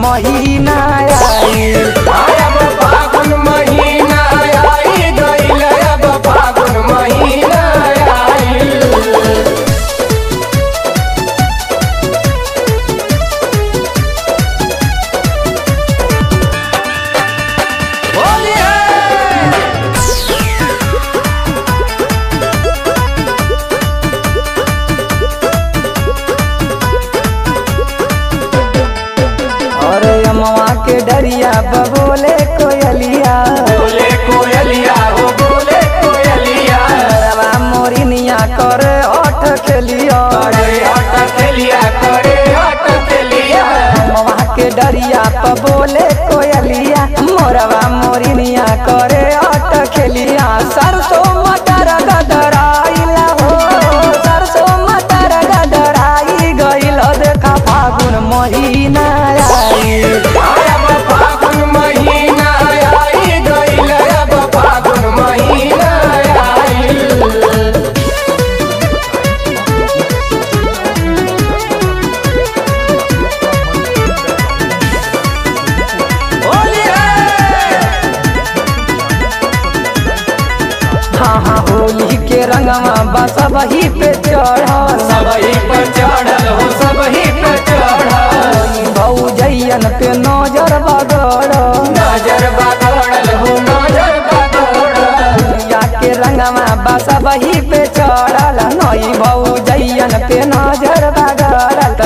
महीना आइल अब फागुन महीना आई गइल अब फागुन महीना आइल होली है अरे अमवा के डरिया बबोले कोयलिया बोले कोयलिया हो बोले कोयलिया रवा मोरिनिया करे अठ खेलिया करे हट खेलिया करे हट खेलिया अमवा के डरिया बबोले कोयलिया मोरवा मोरिनिया करे अठ खेलिया सरसों मटर गदराइला हो सरसों मटर गदराई गइल देखा फागुन महीना आइल अब फागुन महीना आई गइल अब फागुन महीना आइल होली है हाँ हाँ होली के रंगवा बस वही पे चढ़ल सबही पर चढ़ल हो सबही पर चढ़ल भौजैयन पे नजर बगड़ नजर बगड़ल हो नजर बगड़ल या के रंगवा बस वही पे चढ़ल नई भौजैयन पे नजर बगड़ल